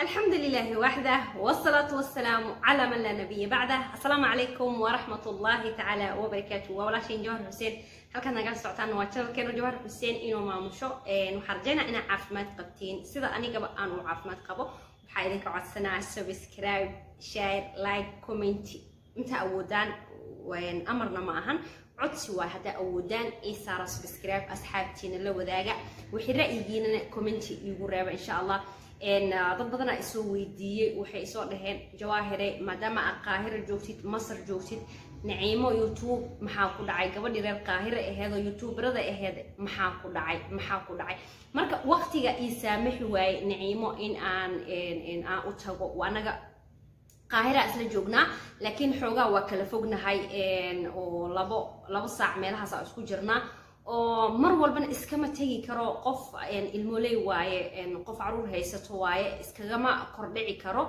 الحمد لله وحده والصلاة والسلام على من لا نبي بعده السلام عليكم ورحمة الله تعالى وبركاته وولاشين جوهر حسين halkan naga socotaan waa channelkeena jawhar xuseen inuu maamusho waxaan rajaynaa inaa caafimaad qabtiin sida anigaba aan u caafimaad qabo waxaa idinka codsanaa subscribe share like comment inta awoodaan amarna ma ahan codsi waay haddaa awoodaan ii saara subscribe asxaabtiina la wadaaga wixii ra'yigiinana commenti iigu reeba insha allah dad badanaa isoo weydiiyey waxay isoo dhaheen jawaahire maadaama aad qaahira joogtid masar joogtid naciimo youtube maxaa ku dhacay gabadhii reer qaahira aheed oo youtuberada aheed maxaa ku dhacay maxaa ku dhacay marka waqtiga ii saamaxi waaye naciimo in aan aan u tago anaga qaahira isla joognaa laakiin xoogaa waa kala fognahay oo labo labo saac meelahaas aan isku jirnaa oo mar walbana iskama tegi karo qof ilmooley waaye qof caruur haysato waaye iskagama kordhici karo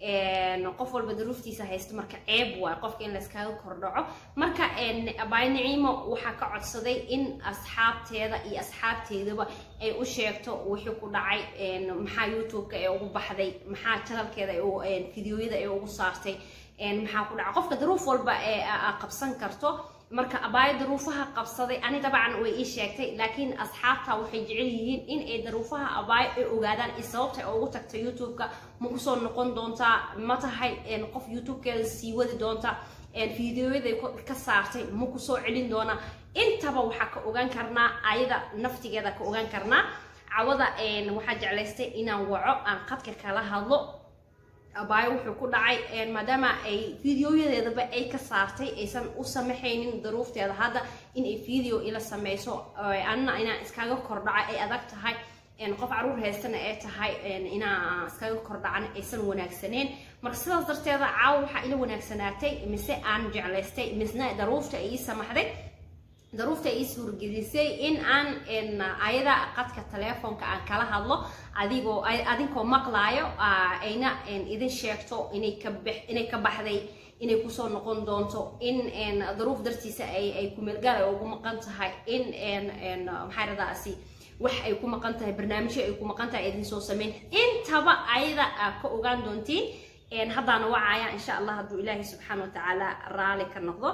qof walba daruuftiisa haysto marka ceeb waay qofka in layskaga kordhaco marka abaay naciimo waxaa ka codsaday in asxaabteeda iyo asxaabteedaba ay u sheegto wixii ku dhacay maxaa youtube-ka ee ugu baxday maxaa janalkeeda fideoyada ee ugu saartay maxaa ku dhacay qofka daruuf walba ee qabsan karto marka abaayo daruufaha qabsaday ani dabcan way ii sheegtay laakiin asxaabta waxay jecel yihiin in ay daruufaha abaayo ay ogaadaan i sababta ay ugu tagta youtube-ka ma kusoo noqon doontaa ma tahay qof youtube-keeda sii wadi doonta fideoyaday ka saartay ma kusoo celin doonaa intaba waxaa ka ogaan karnaa ayada naftigeeda ka ogaan karnaa cawada waxaa jeclaystay inaan waco aan qadka kala hadlo abaayo wuxuu ku dhacay maadaama ay fideoyadeedaba ay ka saartay aysan u samaxaynin daruufteeda hadda inay video ila sameyso anna inaan iskaga kordhaca ay adag tahay qof caruur haystana ay tahay inaa iskaga kordhacan aysan wanaagsaneen marka sidaas darteeda caawa waxaa ila wanaagsanaatay mise aan jeclaystay misna daruufta ay ii samaxday daruufta ii suurgelisay in aan ayada qadka telefoonka aan kala hadlo adigoo adinkoo maqlaayo ayna idin sheegto inay ka inay ka baxday inay kusoo noqon doonto in daruuf dartiisa ay ay kumeelgaal ay ugu maqan tahay in maxaa radaasi wax ay ku maqan tahay barnaamijyo ay ku maqan tahay idin soo sameyn intaba ayada ka ogaan doontiin haddaana wacaya insha allah hadduu ilaahay subxaana watacaala raali ka noqdo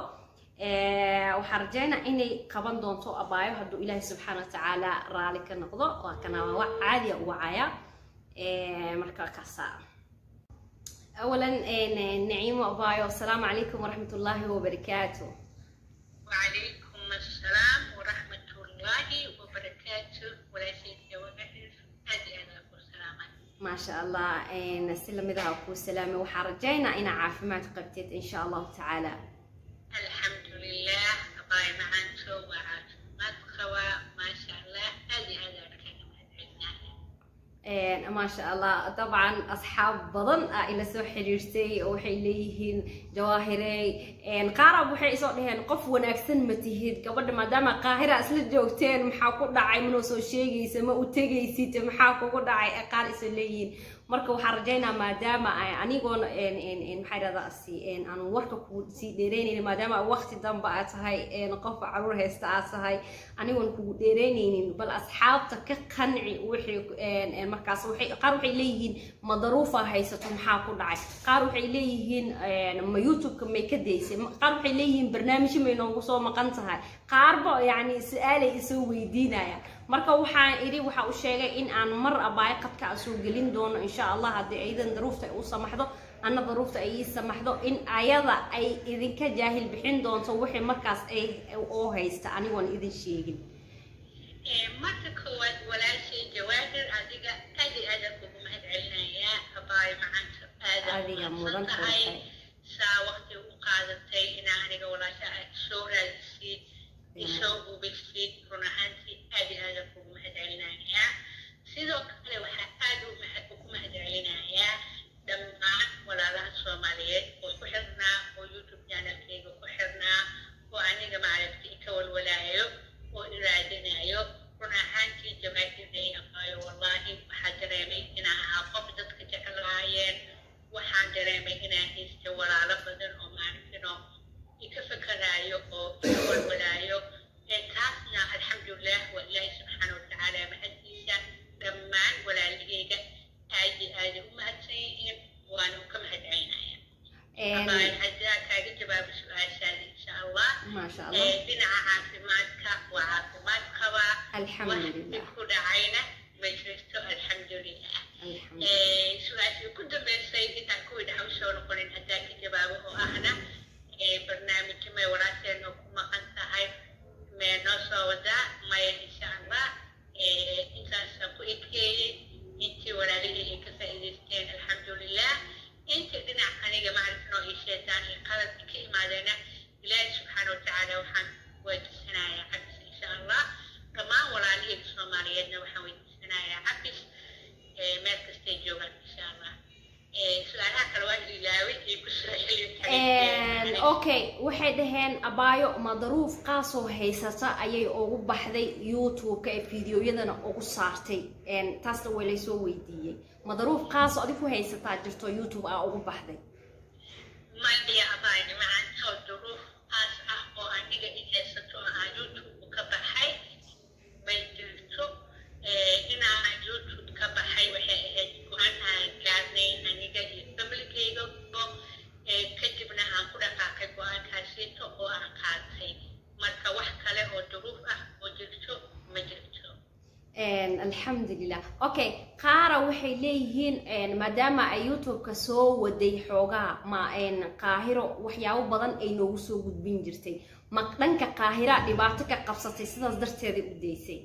waxaan rajaynaa inay qaban doonto abaayo hadduu ilaahay subxaana watacaala raali ka noqdo waa kana waa wax caadiya u wacaya marka kaasa أولا نعيم أبايو السلام عليكم ورحمة الله وبركاته وعليكم السلام ورحمة الله وبركاته ولا شيء وقتل هذه أنا والسلام ما شاء الله نسلم إذا أكو سلامة وحرجينا إن عافمات قبتت إن شاء الله تعالى الحمد لله أباي معان سو وعافمات خوا ما شاء الله هذه أنا ما شاء الله طبعا اصحاب بدن الى soo xiriirtay oo waxay leeyihiin jawaahirey qaarab waxay isoo dhaheen qof wanaagsan ma tihid gabadha maadaama qaahira isla joogteen maxaa ku dhacay manoo soo sheegaysa ma u tegaysid maxaa kugu dhacay qaar isoo leeyihiin marka waxaan rajaynaa maadaama anigoona maxaa dhahdaa si aan warka ku sii dheereynaynin maadaama waqti dambe aad tahay qof caruur haysta aad tahay anigoon kugu dheereynaynin bal asxaabta ka qanci wixii markaas waxay qaar waxay leeyihiin ma daruufa haysato maxaa ku dhacay qaar waxay leeyihiin ma youtube-ka may ka daysay qaar waxay leeyihiin barnaamijyo may noogu soo maqan tahay qaarba yacni su-aalay isoo weydiinayaan marka waxaan idhi waxa u sheegay in aan mar abaayo qadka aan soo gelin doono insha allah haddii aydan daruufta u samaxdo anna daruufta ay ii samaxdo in ayada ay idinka jaahil bixin doonto wixii markaas ay oo haysta anigoon idin sheegin marka koowaad walaashay jawaahir adiga aad iyo aad aan kugu mahad celinayaa abaayo macaanta adiga mudan tahay saa waqti u qaadatay inaa aniga walaasha aad soo raadisid isoo hubisid run ahaantii aad iyo aad aan kugu mahad celinayaa sidoo kale waxaa aad ugu mahad celinayaa dhammaan walaalaha soomaaliyeed oo ku xirnaa oo youtube channelkeyga ku xirnaa oo aniga maaragtay ka walwalaayo oo iraadinayo run ahaantii jamaahiirday aqaayo wallaahi waxaa dareemay inaan ahaa qof dadka jeclaayeen waxaan dareemay inaan haysta walaalo badan oo maaragtino ika fakaraayo oo ika walwalaayo taasna alxamdulilah abaayo hadaa kaaga jawaabo su-aashaada insha allah maasha allah dhinaca caafimaadka waa caafimaad qabaa wax alxamdulilah ku dhacayna ma jirto alxamdulilah alxamdulilah su-aashii ku dambeysay intaan kuwii dhaca usoo noqonin hadaa ka jawaabo oo ahna barnaamijyo may walaasheenoo ku maqan tahay mee noo soo wadaa maya insha allah intaasaan ku ekeeyey intii walaalihii ay ka faa'iidaysteen alxamdulilah intii dhinac aniga macrifnoo ii sheetaan iyo qaladka ka imaadeena ilaahi subxaana watacaala waxaan weydiisanayaa cabis insha allah dhammaan walaalihii soomaaliyeedna waxaan weydiisanayaa cabis meel kastay joogaan insha allah su-aalaha kale waa ilaaway iyo kusoo xilin okay waxay dhaheen abaayo madaruuf qaasoo haysata ayay ugu baxday youtube-ka ee fideoyadana ugu saartay taasna way laysoo weydiiyey madaruuf qaasoo adig ku haysataa jirto youtube aa ugu baxday maya abaayo macantoo duruuf qaas ah oo aniga i haysato oo aan youtube ka baxay may jirto inaan youtube ka baxay waxay ahayd go-aan aan gaarnay aniga iyo familkeyga kadibna aan ku dhaqaaqay go-aankaasiito oo aan qaatay marka wax kale oo duruuf ah oo jirto ma jirto alxamdulilah okay qaara waxay leeyihiin maadaama ay youtube-ka soo waday xoogaa ma qaahiro waxyaabo badan ay noogu soo gudbin jirtay ma dhanka qaahira dhibaato ka qabsatay sidaas darteeda u daysay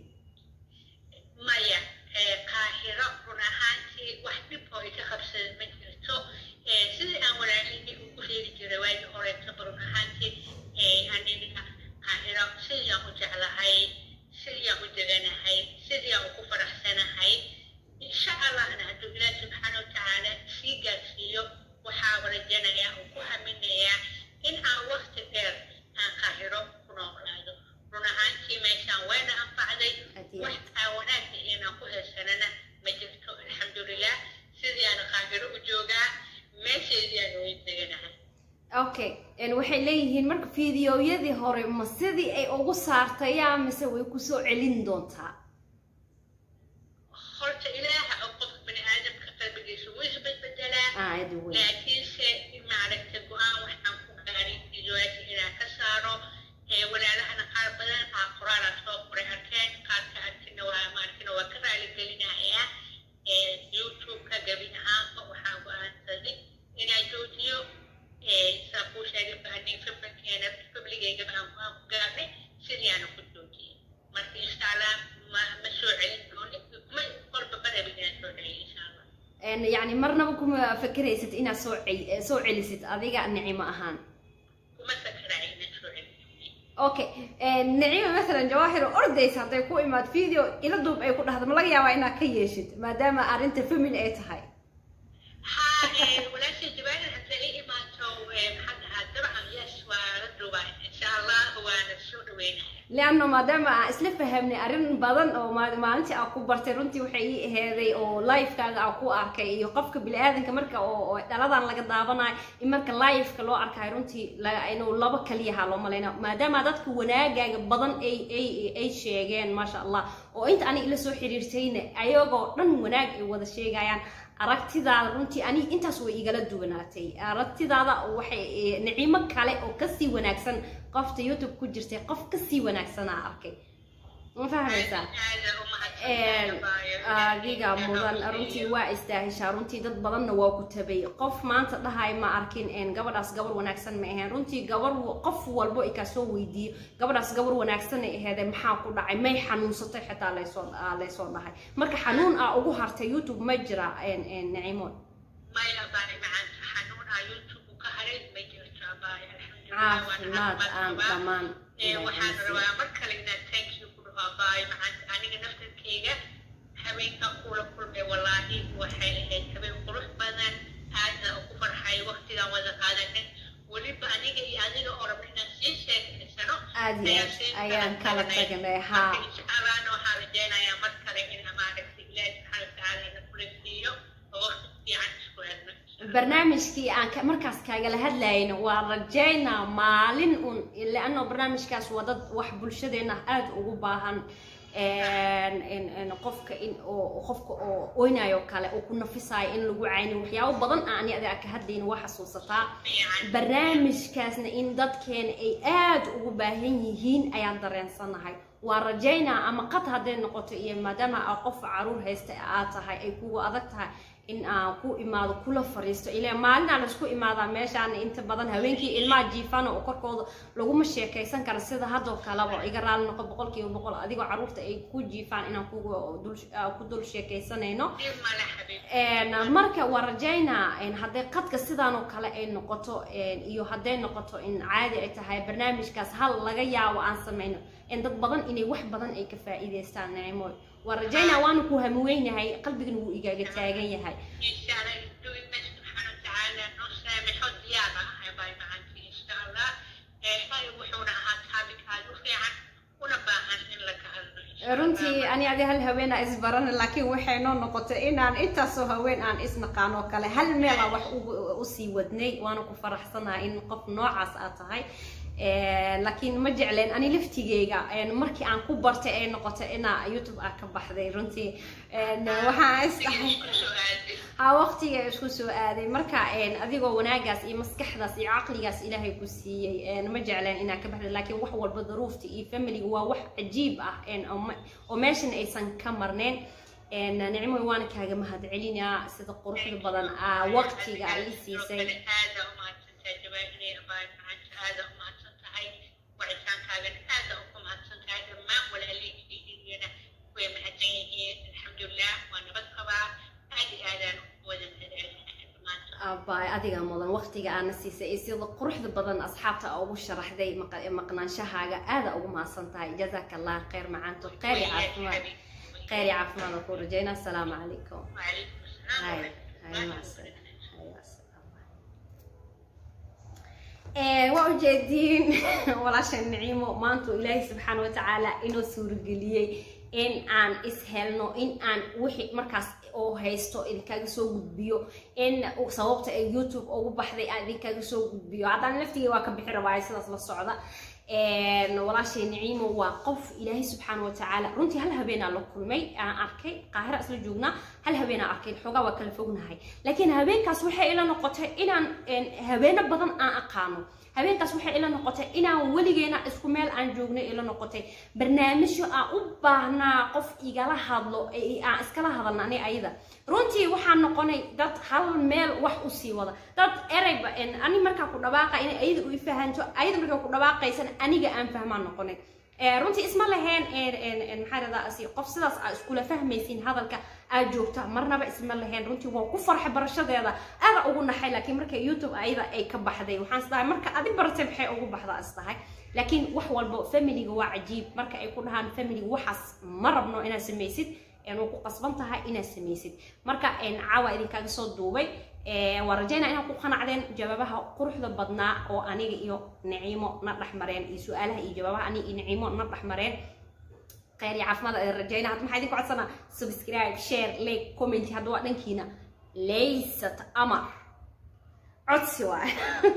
maya qaahiro run ahaantii wax dhib oo iga qabsada ma jirto sidii aan walaalihii ugu sheegi jiray waagii horeetaba run ahaantii aniga qaahiro sidii aan u jeclahay sidii aan u deganahay sidii aan ugu faraxsanahay insha allahna hadduu ilaahi subxaana watacaala sii gaarsiiyo waxaa rajanayaa oo ku haminayaa in aan waqti dheer aan qaahiro ku noolaado run ahaantii meeshaan wayna anfacday wax aan wanaagga inaan ku haysanana ma jirto alxamdulilah sidii aan qaahiro u joogaa meesheedii aan way deganahay okay waxay leeyihiin marka fideoyadii hore ma sidii ay ugu saartayaa mise way kusoo celin doontaa horta ilaaha oo qof bani aadamka qalbigiisa wuu isbedbedelaa aad wey laakiinse maaragta go-aan waxaan ku gaaray fideoyaasha inaan ka saaro walaalahana qaar badan aa qoraalaa soo qoray arkeen qaarka arkina waa maarkina waa ka raaligelinayaa youtube-ka gabi ahaanba waxaan go-aansaday inaan joojiyo saa kuu sheegay baani familkeena famligeyga baan go-aan ku gaarnay sidii aana ku joojiyey marka insha allah ma ma soo celin doonin ma qorba barabin inaan soo celiyo insha allah yacni marnaba kuma fakeraysid inaad soo cel soo celisid adiga nicimo ahaan kuma sakaraay inaan soo celiyo okay nicimo masalan jawaahir ordaysa hadday ku imaad video ila duub ay ku dhahdo ma laga yaabaa inaad ka yeeshid maadaama arrinta family ay tahay ها ولاش الجبال هتلاقيه ما تو حد طبعا يس وردوا ان شاء الله وانا السوق وينها leanno maadaama aan isla fahamnay arrin badan oo ma- maalintii aan ku bartay runtii waxay ii aheeday oo livekaaga aan ku arkay iyo qofka bini-aadanka marka oo oo dhaladan laga daabanayo in marka liveka loo arkayo runtii la- inuu laba kaliyaha loo malayna maadaama dadka wanaagaaga badan ay ay ay sheegeen maasha allah oo inta aniga ila soo xiriirtayna ayagoo dhan wanaag ay wada sheegayaan aragtidaada runtii ani intaas way igala duwanaatay aragtidaada waxay nicimo kale oo kasii wanaagsan qofta youtube ku jirtay qof kasii wanaagsanaa arkay ma fahmaysaa adiga mudan runtii waa istaahishaa runtii dad badanna waa ku tabay qof maanta dhahay ma arkin gabadhaas gabar wanaagsan ma aheen runtii gabar qof walbo ay kaasoo weydiiyo gabadhaas gabar wanaagsan ay aheedee maxaa ku dhacay may xanuunsatay xitaa laysoo laysoo dhahay marka xanuun aa ugu hartay youtube ma jira nicimood ما يبقى معك حنون على يوتيوب وكهرب ما يجرت أباي الحمد لله caafimaad aan dhammaan waxaan rabaa mar kale inaan thank you ku dhaho abaay maxaan aniga naftarkeyga habeenka kula kulmay wallaahi waxay ahayd habeen qurux badan aadna ugu farxay waqtigaan wada qaadanay weliba aniga iyo adiga oo rabna inaan sii sheekaysano aad iyo aad ayaan kala tagnay haa inshaallahna waxaan rajaynayaa mar kale in maaragtay ilaahi subxaana watacaala ina kula siiyo oo waqti fiican isku helno barnaamijkii aan ka- markaas kaagala hadlayna waa rajaynaa maalin un leanno barnaamijkaas waa dad wax bulshadeena aada ugu baahan qofka in oo qofka oo oynayo kale oo ku nafisayo in lagu caynin waxyaabo badan aan ani adiga ka hadlayna waa xasuusataa barnaamijkaasna in dadkeena ay aad ugu baahan yihiin ayaan dareensanahay waa rajaynaa ama qad hadday noqoto iyo maadaama aa qof caruur haysta aad tahay ay kugu adag tahay in aan ku imaado kula fariisto ilaa maalinaa laisku imaadaa meeshaan inta badan habeenkii ilmaha jiifana oo korkooda laguma sheekaysan kara sida haddoo kaleba iga raali noqo boqolkiiba boqol adigoo caruurta ay ku jiifaan inaan ku dul sheekaysanayno marka waa rajaynaa hadday qadka sidaan oo kale ay noqoto iyo hadday noqoto in caadi ay tahay barnaamijkaas hal laga yaabo aan samayno in dad badan inay wax badan ay ka faa'iidaystaan nicmooy waa rajaynaa waanu ku hamweynahay qalbigana wuu igaaga taagan yahay runtii ani adi hal haweenaa isbaran laakiin waxay noo noqotay inaan intaasoo haween aan isnaqaan oo kale hal meela wax usii wadnay waana ku faraxsanahay in qof noocaas aad tahay laakiin ma jecleen ani laftigeyga markii aan ku bartay ay noqotay inaa youtube ah ka baxday runtii waxaan isdhahay ha waqtiga isku soo aaday marka adigoo wanaagaas iyo maskaxdaas iyo caqligaas ilaahay ku siiyey ma jecleen inaa ka baxday laakiin wax walba daruufta iyo familiga waa wax cajiib ah oo meeshan aysan ka marneen nicmoy waana kaaga mahad celinaa sida quruxda badan waqtiga ay siisay wicitaankaagan aada ugu mahadsan tahay dhammaan walaalihiyana way mahadsan yihiin alxamdulilah waa nabad qabaa aad iyo aadaan wada abay adiga mudan waqtiga aana siisay iyo sida quruxda badan asxaabta ugu sharaxday maqnaanshahaaga aada ugu mahadsan tahay jazaaka allah khayr macaanto khayri caafimaad khayri caafimaad oo ku rajayna asalaamu calaykum hay hay macsan waa ujeediin walaasha niciimo maanta ilaahay subxaana watacaala inoo suurageliyey in aan ishelno in aan wixii markaas oo haysto idinkaaga soo gudbiyo in sababta ay youtube ugu baxday aan idinkaaga soo gudbiyo haddaan laftiga waa ka bixi rabaa sidaas la socda walaashay niciimo waa qof ilaahay subxaana watacaala runtii hal habeenaa la kulmay aan arkay qaahira isla joognaa hal habeenaa arkay xoogaa waa kala fognahay laakiin habeenkaas waxay ila noqotay inaan habeeno badan aan aqaano habeenkaas waxay ila noqotay inaan weligeena isku meel aan joognay ila noqotay barnaamijyo aan u baahnaa qof igala hadlo aan iskala hadalna ani ayada runtii waxaan noqonay dad hal meel wax usii wada dad ereyba ani markaa ku dhawaaqa inay ayada u fahanto ayada markaa ku dhawaaqaysana aniga aan fahmaan noqonay runtii isma laheen maxaa radaa qof sidaas aa iskula fahmaysiin hadalka aad joogta marnaba isma laheen runtii waa ku farxay barashadeeda aada ugu naxay laakiin marka youtube ayada ay ka baxday waxaan isdahay marka adi baratay maxay ugu baxdaa isdahay laakiin wax walba familiga waa cajiib marka ay ku dhahaan familiga waxaas ma rabno inaad samaysid waa ku qasban tahay inaad samaysid marka caawa idinkaaga soo duubay waa rajaynaa inaad ku qanacdeen jawaabaha quruxda badnaa oo aniga iyo niciimo na dhexmareen iyo su-aalaha iyo jawaabaha aniga iyo niciimo na dhexmareen khayr iyo caafimaad ayaan rajaynaa hadda maxaa idinku codsanaa subscribe share like comment hadda waa dhankiina laysat amar codsi waay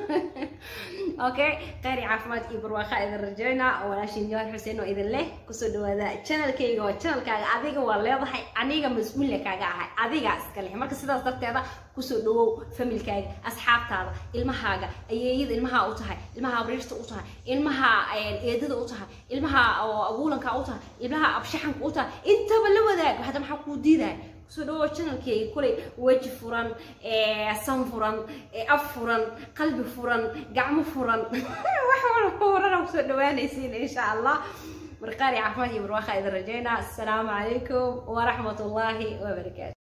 okay khayr iyo caafimaad iyo barwaaqa idin rajaynaa walaashin jawar xuseen oo idin leh kusoo dhawaada channelkayga waa channelkaaga adiga waa leedahay aniga mas-uulya kaaga ahay adigaa iska leh marka sidaas darteeda kusoo dhawow familkaaga asxaabtaada ilmahaaga ayeeyada ilmaha u tahay ilmaha abriirta u tahay ilmaha eedada u tahay ilmaha abuulanka u tahay ilmaha abshaxanka u tahay intaba la wadaag hadda maxaa kuu diidaya kusoo dhawow channelkayga kulay weji furan san furan af furan qalbi furan gacmo furan wax walba furana kusoo dhawaanaysiin insha allah marqaari caafimaad iyo barwaaqa idin rajaynaa assalaamu calaykum waraxmat ullaahi wabarakaatu